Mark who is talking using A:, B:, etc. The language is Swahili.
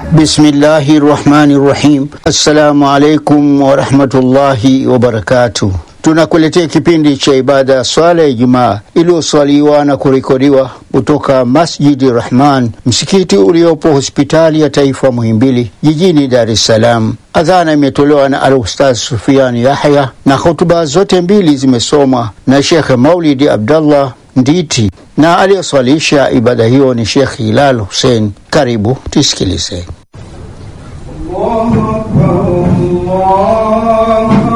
A: Bismillahi rahmani rahim. Assalamu alaikum warahmatullahi wabarakatuh. Tunakuletea kipindi cha ibada ya swala ya Ijumaa iliyoswaliwa na kurekodiwa kutoka Masjidi Rahman, msikiti uliopo hospitali ya taifa Muhimbili jijini Dar es Salaam. Adhana imetolewa na Al-Ustadh Sufian Yahya na hotuba zote mbili zimesomwa na Shekhe Maulidi Abdallah Nditi na aliyoswalisha ibada hiyo ni Shekh Hilal Hussein. Karibu tusikilize.
B: الله أكبر الله